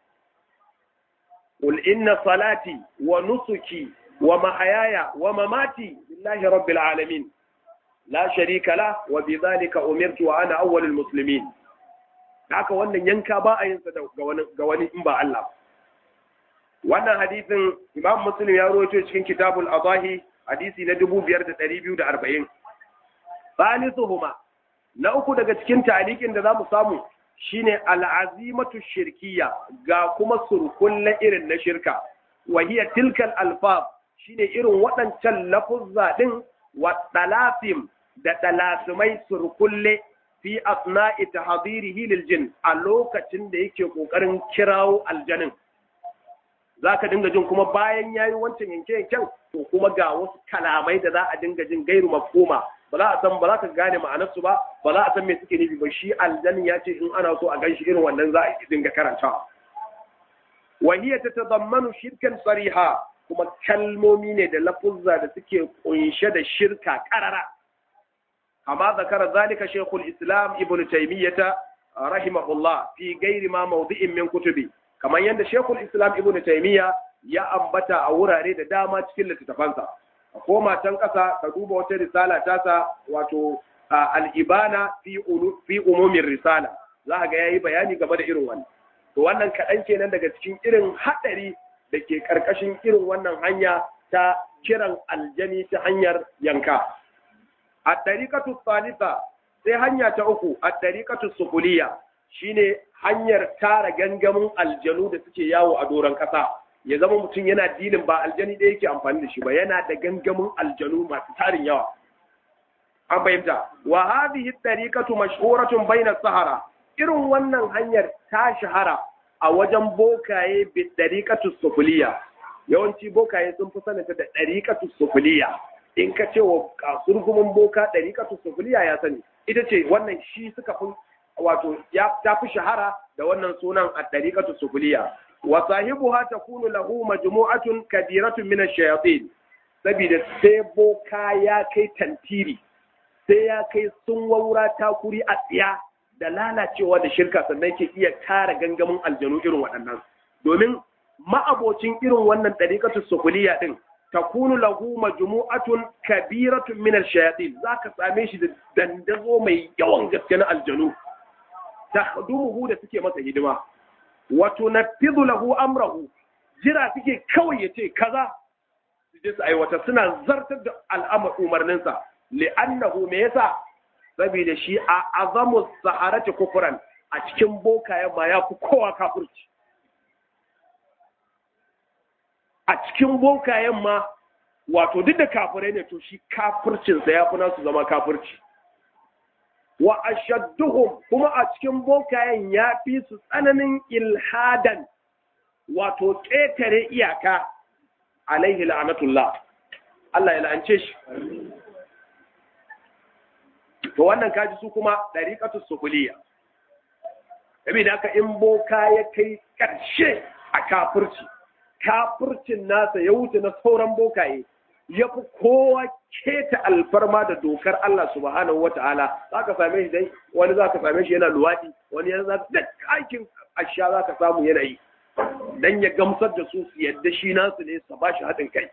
قل إن صلاتي ونسكي ومحياي ومماتي لله رب العالمين لا شريك له وبذلك أمرت وأنا أول المسلمين haka wannan yanka ba a yin sa ga wani in ba Allah wannan hadisin Imam Muslim ya rawaito cikin Kitabul Adahi hadisi na 5240 salisuhuma na uku daga cikin talikin da zamu samu shine al'azimatu shirkiya ga kuma surkulle irin na shirka wa hiya tilkal alfaz shine irin waɗancan lafuzza din wa dalafim da dalasumai surkulle fi asna'i tahdhirihi lil jin a lokacin da yake kokarin kirawo aljanin zaka dinga jin kuma bayan yayi wancan yanke yanken to kuma ga wasu kalamai da za a dinga jin gairu mafhuma ba za a san ba za ka gane ma'anarsu ba ba za a san me suke nufi ba shi aljan ya ce in ana so a ganshi irin wannan za a dinga karantawa wa hiya tatadammanu shirkan sariha kuma kalmomi ne da lafuzza da suke kunshe da shirka karara amma zakara zalika shaykhul islam ibn taymiyyah rahimahullah fi ghairi ma mawdi'in min kutubi kamar yadda shaykhul islam ibn taymiyyah ya ambata a wurare da dama cikin littattafansa a koma can ƙasa ka duba wata risala tasa wato al'ibana fi umumin risala za a ga ya yi bayani game da irin wannan to wannan kaɗan kenan daga cikin irin haɗari da ke ƙarƙashin irin wannan hanya ta kiran aljani ta hanyar yanka a ɗariƙatu salisa sai hanya ta uku a ɗariƙatu sukuliya shine hanyar tara gangamin aljanu da suke yawo a doron ƙasa ya zama mutum yana dilin ba aljani ɗaya yake amfani da shi ba yana da gangamin aljanu masu tarin yawa an fahimta wa hadhihi tariqatu mashhuratun bayna sahara irin wannan hanyar ta shahara a wajen bokaye bi dariqatu sufuliya yawanci bokaye sun fi sanata da dariqatu sufuliya in ka ce wa kasurgumin boka dariqatu sufuliya ya sani ita ce wannan shi suka fi wato ya ta fi shahara da wannan sunan a dariqatu sufuliya wa sahibuha takunu lahu majmu'atun kadiratun min ash-shayatin saboda sai boka ya kai tantiri sai ya kai sun waura takuri a tsiya da lalacewa da shirka sannan ke iya tara gangamin aljanu irin waɗannan domin ma'abocin irin wannan ɗariƙatu sukuliya ɗin takunu lahu majmu'atun kabiratun min ash-shayatin zaka same shi da dandazo mai yawan gaske na aljanu tahdumuhu da suke masa hidima wa tunaffidu lahu amrahu jira suke kawai yace kaza su je su aiwata suna zartar da al'amar umarninsa li'annahu me yasa saboda shi a azamu saharati kufran a cikin bokayen ma ya fi kowa kafirci a cikin bokayen ma wato duk da kafirai ne to shi kafircinsa ya fi nasu zama kafirci wa ashadduhum kuma a cikin bokayen ya fi su tsananin ilhadan wato ƙetare iyaka alaihi la'anatullah Allah ya la'ance shi to wannan kaji su kuma dariqatu sukuliya saboda haka in boka ya kai ƙarshe a kafirci kafircin nasa ya wuce na sauran bokaye ya fi kowa keta alfarma da dokar Allah subhanahu wa ta'ala za ka same shi dai wani za ka same shi yana luwaɗi wani yana za duk aikin asha za ka samu yanayi dan ya gamsar da su su yadda shi nasu ne su ba shi haɗin kai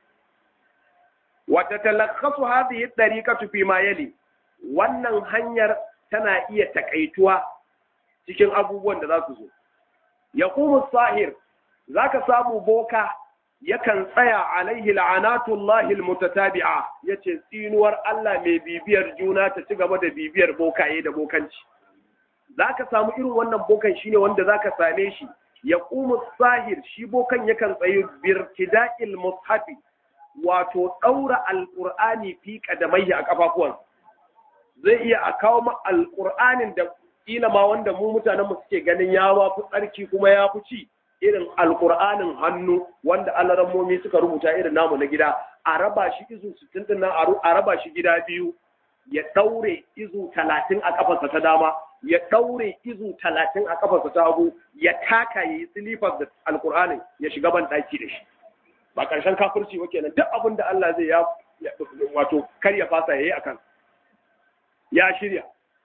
wata talakkasu hadhihi dariqatu fi ma yali wannan hanyar tana iya takaituwa cikin abubuwan da za su zo yaqumu sahir zaka samu boka yakan tsaya alaihi la'anatullahi almutatabi'a yace tsinuwar Allah mai bibiyar juna ta ci gaba da bibiyar bokaye da bokanci zaka samu irin wannan bokan shine wanda zaka same shi yaqumu sahir shi bokan yakan tsayi birtida'il mushafi wato daura alqur'ani fi qadamayhi a kafafuwan zai iya a kawo ma alqur'anin da kila ma wanda mu mutanen mu suke ganin ya ma fi tsarki kuma ya fi ci irin alkur'anin hannu wanda alarammomi suka rubuta irin namu na gida a raba shi izu sittin din nan a raba shi gida biyu ya daure izu talatin a kafarsa ta dama ya daure izu talatin a kafarsa ta hagu ya taka ya yi silifar da alkur'anin ya shiga ban daki da shi ba karshen kafirci ba kenan duk abin da Allah zai ya wato kar ya fasa yayi akan ya shirya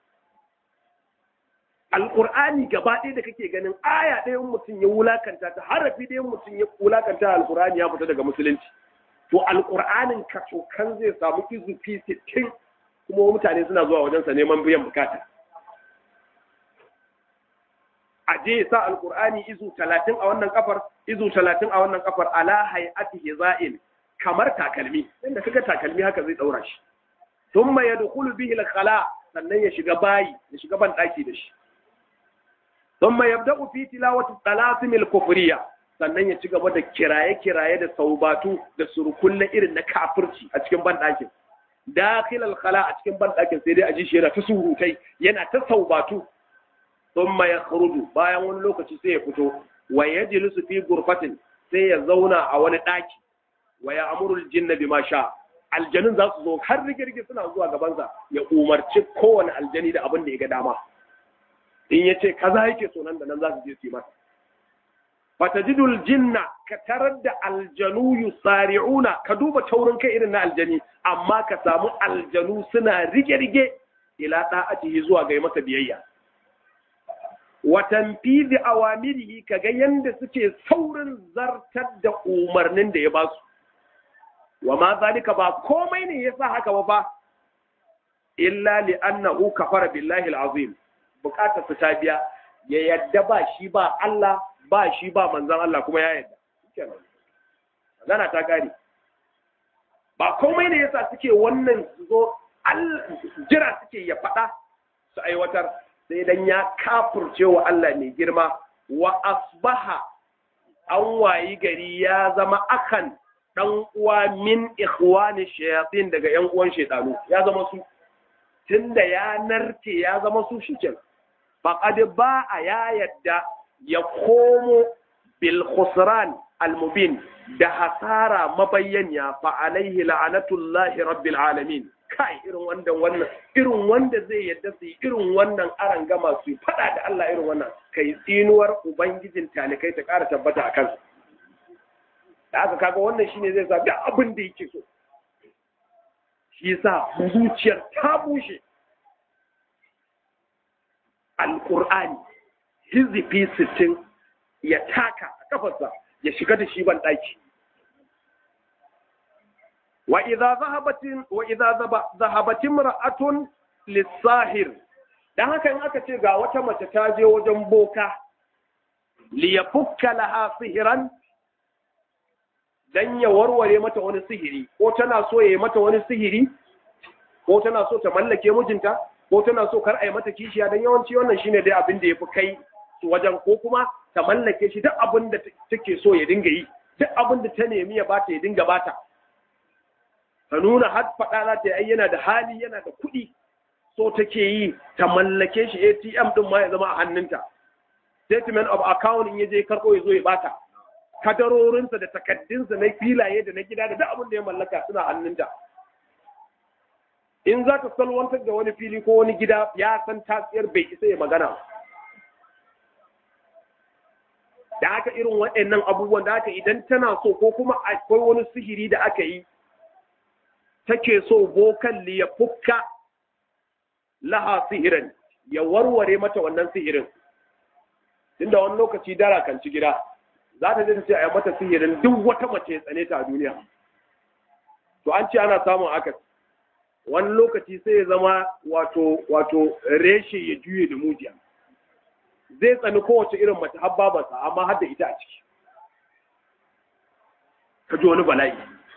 alƙur'ani gaba ɗaya da kake ganin aya ɗaya mutum ya wulakanta ta harafi ɗaya mutum ya wulakanta alƙur'ani ya fita daga musulunci to alƙur'anin kacokan zai samu izufi sittin kuma mutane suna zuwa wajensa neman biyan bukata a je sa alƙur'ani izu talatin a wannan kafar izu talatin a wannan kafar ala hay'atihi za'il kamar takalmi inda kaga takalmi haka zai ɗaura shi thumma yadkhulu bihi al-khala sannan ya shiga bayi ya shiga ban ɗaki da shi ثم يبدأ في تلاوة الطلاسم الكفرية sannan ya ci gaba da kiraye-kiraye da saubatu da surukulle irin na kafirci a cikin banɗakin dakhil al-khala a cikin banɗakin sai dai a ji shi yana ta surutai yana ta saubatu thumma yakhruju bayan wani lokaci sai ya fito wa yajlisu fi ghurfatin sai ya zauna a wani ɗaki wa ya'muru al-jinna bima sha aljanun za su zo har rigirgi suna zuwa gabansa ya umarci kowane aljani da abin da ya ga dama in ya ce kaza yake so nan da nan za su je su yi masa fatajidul jinna ka tarar da aljanu yusari'una ka duba taurin kai irin na aljani amma ka samu aljanu suna rige-rige ila da'atihi zuwa ga masa biyayya wa tanfizi awamirihi kaga yanda suke saurin zartar da umarnin da ya ba su wa ma zalika ba komai ne yasa haka ba fa illa li annahu kafara billahi alazim bukatar su ta biya ya yadda ba shi ba Allah ba shi ba manzan Allah kuma ya yadda magana ta kare ba komai ne yasa suke wannan su zo jira suke ya faɗa su aiwatar sai dan ya kafurce wa Allah mai girma wa asbaha an wayi gari ya zama akan dan uwa min ikhwani shayatin daga yan uwan shaytanu ya zama su tunda ya narke ya zama su shikenan faqad ba'a ya yadda ya komo bil khusran al mubin da hasara mabayyanya fa alaihi la'anatullahi rabbil alamin kai irin wanda wannan irin wanda zai yadda su irin wannan aran gama su fada da Allah irin wannan kai tsinuwar ubangijin talikai ta ƙara tabbata a kansa da aka kaga wannan shine zai sa duk abin da yake so shi yasa zuciyar ta bushe alqur'ani hizifi sittin ya taka a kafarsa ya shiga da shi ban daki wa idza zahabatin wa idza zahabatin mar'atun lis-sahir dan haka in aka ce ga wata mace ta je wajen boka li yafukka laha sihran dan ya warware mata wani sihiri ko tana so ya yi mata wani sihiri ko tana so ta mallake mijinta ko tana so kar a yi mata kishiya dan yawanci wannan shine dai abin da yafi kai su wajen ko kuma ta mallake shi duk abin da take so ya dinga yi duk abin da ta nemi ya bata ya dinga bata ta nuna har faɗa za ta yi yana da hali yana da kuɗi so take yi ta mallake shi ATM din ma ya zama a hannunta statement of account in ya je karɓo ya zo ya bata kadarorinsa da takaddunsa na filaye da na gida da duk abin da ya mallaka suna hannunta in za ta salwantar da wani fili ko wani gida ya san tasiyar bai isa ya magana da haka irin waɗannan abubuwan da haka idan tana so ko kuma akwai wani sihiri da aka yi take so bokan li ya fukka laha sihirin ya warware mata wannan sihirin tunda wani lokaci dara kan ci gida za ta je ta ce a yi mata sihirin duk wata mace tsane ta a duniya to an ce ana samun akasi wani lokaci sai ya zama wato wato reshe ya juye da mujiya zai tsani kowace irin mace har babarsa amma har da ita a ciki ka ji wani bala'i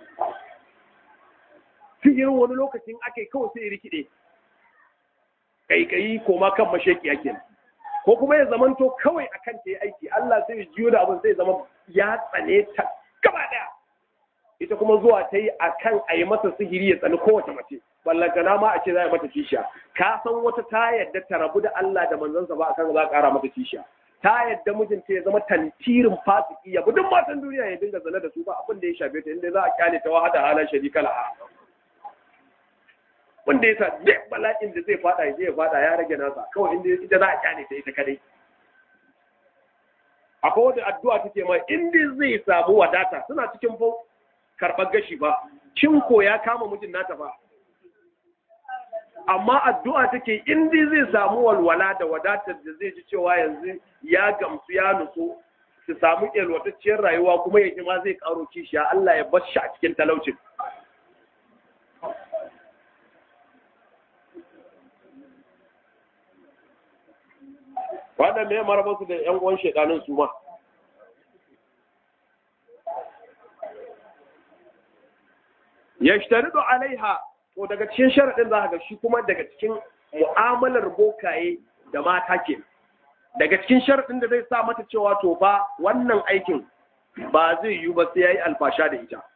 sihirin wani lokacin ake kawai sai rikide kaikayi koma kan masheki ake ko kuma ya zamanto kawai akan ta yi aiki Allah sai ya jiyo da abin sai zama ya tsane ta gaba daya ita kuma zuwa ta yi akan a yi masa sihiri ya tsani kowace mace ballantana ma a ce za a mata kishiya ka san wata ta yadda ta rabu da Allah da manzansa ba akan za a kara mata kishiya ta yadda mijinta ya zama tantirin fasiki ya duk matan duniya ya dinga zane da su ba abin da ya shafe ta inda za a kyale ta wahada halar sharika la'a wanda ya sa duk bala'in da zai fada ya fada ya rage nasa kawai inda ita za a kyale ta ita kadai akwai wata addu'a take ma inda zai samu wadata suna cikin fa karɓar gashi ba cinko ya kama mijin nata ba amma addu'a take inda zai samu walwala da wadatar da zai ji cewa yanzu ya gamsu ya nutsu su samu yalwatacciyar rayuwa kuma ya ma zai karo kishiya Allah ya bar shi a cikin talaucin wannan me maraba su da yan uwan shedanin su ma yashtaridu alaiha to daga cikin sharadin za ga shi kuma daga cikin mu'amalar bokaye da mata ke daga cikin sharadin da zai sa mata cewa to fa wannan aikin ba zai yiwu ba sai yayi alfasha da ita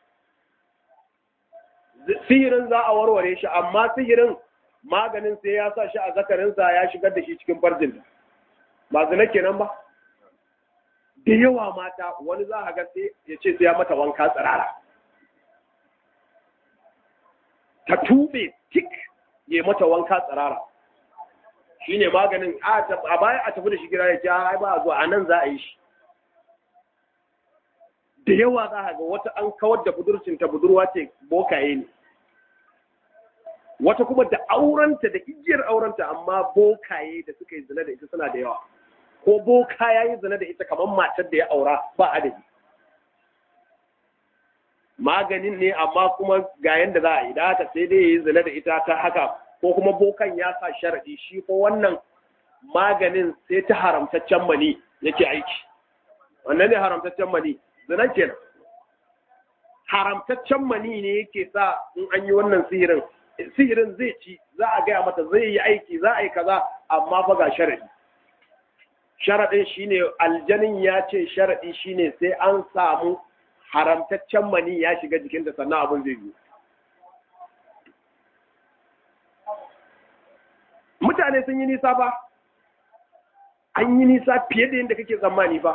sihirin za a warware shi amma sihirin maganin sai ya sa shi a zakarinsa ya shigar da shi cikin farjinta ba zina kenan ba da yawa mata wani za a ga sai ya ce sai ya mata wanka tsirara ta tube tik ya mata wanka tsirara shi ne maganin a baya a tafi da shi gida ya ce ai ba a zuwa a nan za a yi shi da yawa za a ga wata an kawar da budurcinta budurwa ce bokaye ne wata kuma da aurenta da igiyar aurenta amma bokaye da suka yi zina da ita suna da yawa ko boka ya yi zina da ita kamar matar da ya aura ba adadi maganin ne amma kuma ga yanda za a yi da haka sai dai ya yi zina da ita ta haka ko kuma bokan ya sa sharaɗi shi ko wannan maganin sai ta haramtaccen mani yake aiki wannan ne haramtaccen mani zina kenan haramtaccen mani ne yake sa in an yi wannan sihirin sihirin zai ci za a gaya mata zai yi aiki za a yi kaza amma fa ga sharaɗi sharaɗin shine aljanin ya ce sharaɗi shine sai an samu haramtaccen mani ya shiga jikinta sannan abin zai yi mutane sun yi nisa ba an yi nisa fiye da yadda kake tsammani ba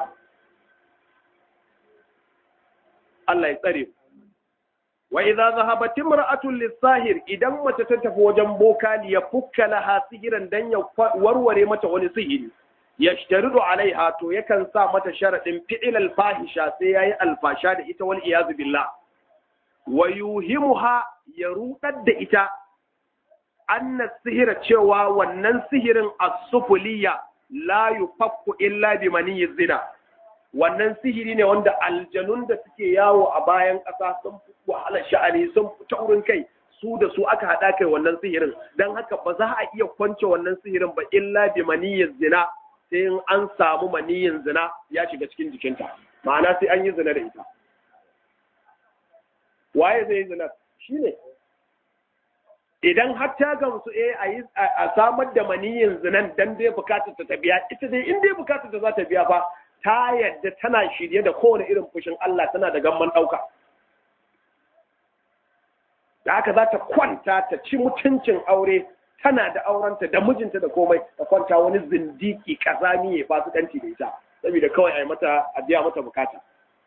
Allah ya tsare wa idza zahabat imra'atun lis-sahir idan mace ta tafi wajen boka li yafukka laha sihiran dan ya warware mata wani sihiri yashtaridu alaiha to yakan sa mata sharadin fi'il al-fahisha sai yayi alfasha da ita wal iyaz billah wa yuhimuha ya rudar da ita anna sihira cewa wannan sihirin as-sufuliyya la yufakku illa bi maniyyi zina wannan sihiri ne wanda aljanun da suke yawo a bayan ƙasa sun fi wahalar sha'ani sun fi taurin kai su da su aka haɗa kai wannan sihirin don haka ba za a iya kwance wannan sihirin ba illa bi maniyyin zina sai in an samu maniyyin zina ya shiga cikin jikinta ma'ana sai an yi zina da ita waye zai yi zina shine idan har ta gamsu eh a samar da maniyyin zinan dan dai bukatar ta biya ita dai in dai bukatar ta za ta biya fa ta yadda tana shirye da kowane irin fushin Allah tana da gamman ɗauka. Da haka za ta kwanta ta ci mutuncin aure tana da aurenta da mijinta da komai ta kwanta wani zindiki kazami ya fasu ɗanci da ita saboda kawai a yi mata a biya mata bukata.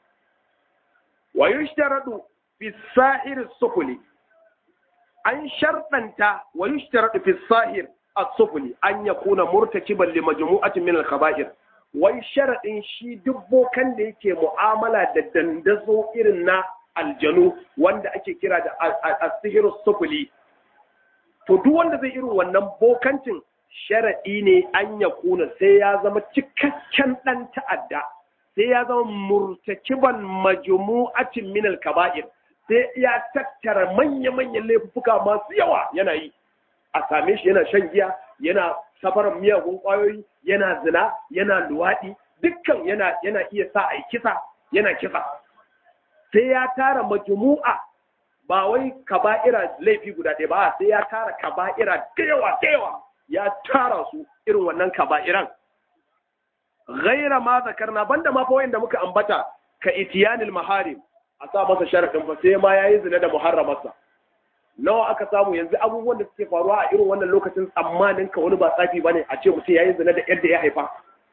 Wa yushtaradu fi sahir sufuli an sharɗanta wa yushtaradu fi sahir as-sufuli an yakuna murtakiban li majmu'atin min al-khaba'ir wai sharaɗin shi duk bokan da yake mu'amala da dandazo irin na aljanu wanda ake kira da asihirus sufuli to duk wanda zai irin wannan bokancin sharaɗi ne an ya kuna sai ya zama cikakken ɗan ta'adda sai ya zama murtakiban majmu'atin min kaba'ir sai ya tattara manya-manyan laifuka masu yawa yana yi a same shi yana shan giya yana safaran miyagun ƙwayoyi yana zina yana luwaɗi dukkan yana yana iya sa a kisa yana kisa sai ya tara majmu'a ba wai kaba'ira laifi guda ɗaya ba sai ya tara kaba'ira da yawa da yawa ya tara su irin wannan kaba'iran ghaira ma zakarna banda ma fa wanda muka ambata ka itiyanil maharim a sa masa sharadin fa sai ma yayi zina da muharramarsa nawa aka samu yanzu abubuwan da suke faruwa a irin wannan lokacin tsammanin ka wani ba tsafi bane a ce mutum yayi zina da yadda ya haifa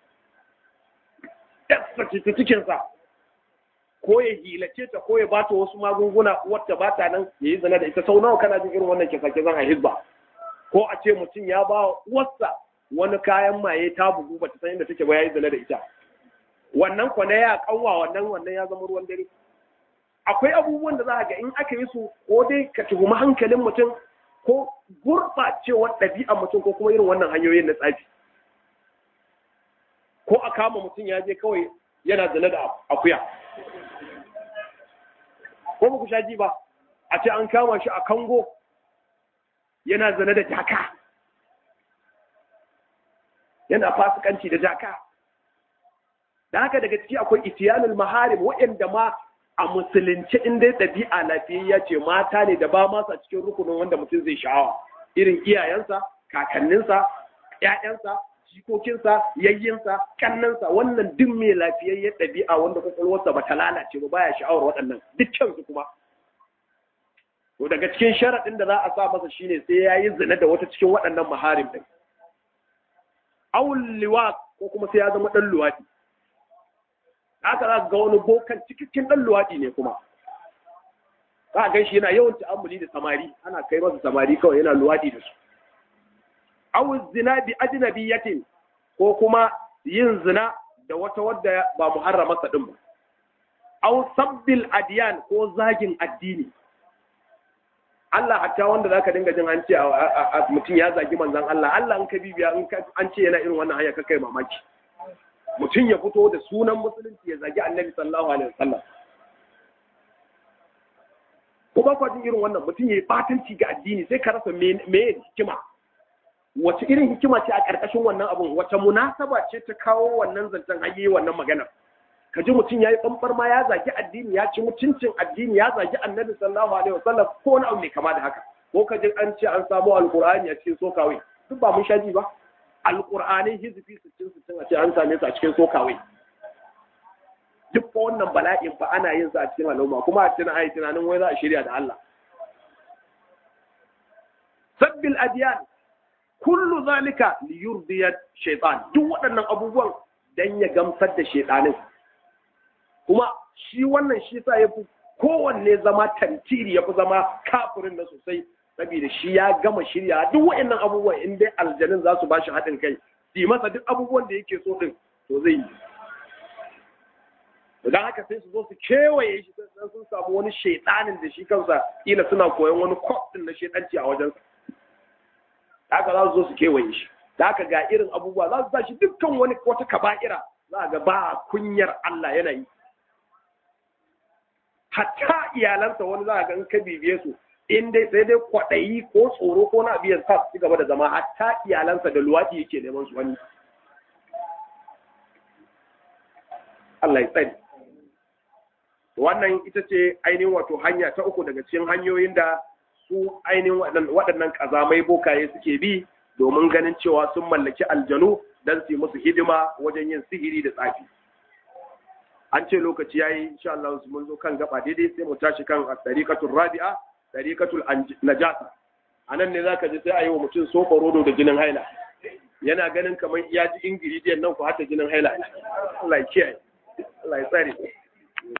yasa ta cikinsa ko ya hilace ta ko ya bata wasu magunguna wata ba ta nan ya yi zina da ita sau nawa kana jin irin wannan kisa kisan a hizba ko a ce mutum ya ba wasa wani kayan maye ta bugu ba ta san inda take ba ya yi zina da ita wannan kwana ya kanwa wannan wannan ya zama ruwan dare akwai abubuwan da za ga in aka yi su ko dai ka tuhumi hankalin mutum ko gurɓacewar ɗabi'ar mutum ko kuma irin wannan hanyoyin na tsafi ko a kama mutum ya je kawai yana zina da akuya ko ba ku sha ji ba a ce an kama shi a kango yana zina da jaka yana fasikanci da jaka da haka daga ciki akwai itiyanul maharim waɗanda ma a musulunci in dai ɗabi'a lafiyayya ce mata ne da ba masa cikin rukunin wanda mutum zai sha'awa irin iyayensa kakanninsa ƴaƴansa jikokinsa yayyinsa kannansa wannan duk mai lafiyayyen ɗabi'a wanda kwakwalwarsa ba ta lalace ba baya sha'awar waɗannan dukkan su kuma to daga cikin sharaɗin da za a sa masa shine sai ya yi zina da wata cikin waɗannan maharim ɗin awul liwa ko kuma sai ya zama ɗan luwaɗi haka za ga wani bokan cikakken ɗan luwaɗi ne kuma za a gan shi yana yawan ta'ammuli da samari ana kai masa samari kawai yana luwaɗi da su aw zina bi ajnabiyatin ko kuma yin zina da wata wadda ba muharramarsa din ba aw sabbil adiyan ko zagin addini Allah hatta wanda zaka dinga jin an ce mutum ya zagi manzon Allah Allah in ka bibiya in an ce yana irin wannan hanya ka kai mamaki mutum ya fito da sunan musulunci ya zagi annabi sallallahu alaihi wasallam ko ba kwa jin irin wannan mutum ya yi batanci ga addini sai ka rasa me hikima wace irin hikima ce a ƙarƙashin wannan abun wace munasaba ce ta kawo wannan zancen hayi wannan magana ka ji mutum ya yi ɓamɓar ma ya zagi addini ya ci mutuncin addini ya zagi annabi sallallahu alaihi wasallam ko wani abu mai kama da haka ko ka ji an ce an samu alƙur'ani a cikin sokawai duk ba mun sha ji ba alƙur'ani hizbi sittin sittin a ce an same su a cikin sokawai duk fa wannan bala'in fa ana yin sa a cikin al'umma kuma a cikin ayi tunanin wai za a shirya da Allah sabbil adiyan kullu zalika li yurdiya shaytan duk waɗannan abubuwan dan ya gamsar da shaytanin kuma shi wannan shi sa yafi kowanne zama tantiri yafi zama kafirin na sosai saboda shi ya gama shirya duk waɗannan abubuwan in dai aljanin za su bashi haɗin kai su masa duk abubuwan da yake so din to zai yi don haka sai su zo su kewaye shi sai sun samu wani shaidanin da shi kansa kila suna koyon wani kwaf din na shaidanci a wajen haka za su zo su kewaye shi da haka ga irin abubuwa za su sa shi dukkan wani wata kaba'ira za ga ba kunyar Allah yana yi hatta iyalansa wani za ga in ka bibiye su in dai sai dai kwaɗayi ko tsoro ko na biyan sa su gaba da zama hatta iyalansa da luwaɗi yake neman su wani Allah ya tsari wannan ita ce ainihin wato hanya ta uku daga cikin hanyoyin da su ainihin waɗannan ƙazamai bokaye suke bi domin ganin cewa sun mallaki aljanu don su yi musu hidima wajen yin sihiri da tsafi an ce lokaci yayi insha Allah mun zo kan gaba daidai sai mu tashi kan tariqatul rabi'a tariqatul najasa anan ne zaka ji sai a yi wa mutum sofa rodo da jinin haila yana ganin kamar ya ji ingredient nan ku hata jinin haila Allah ya kiyaye Allah ya tsare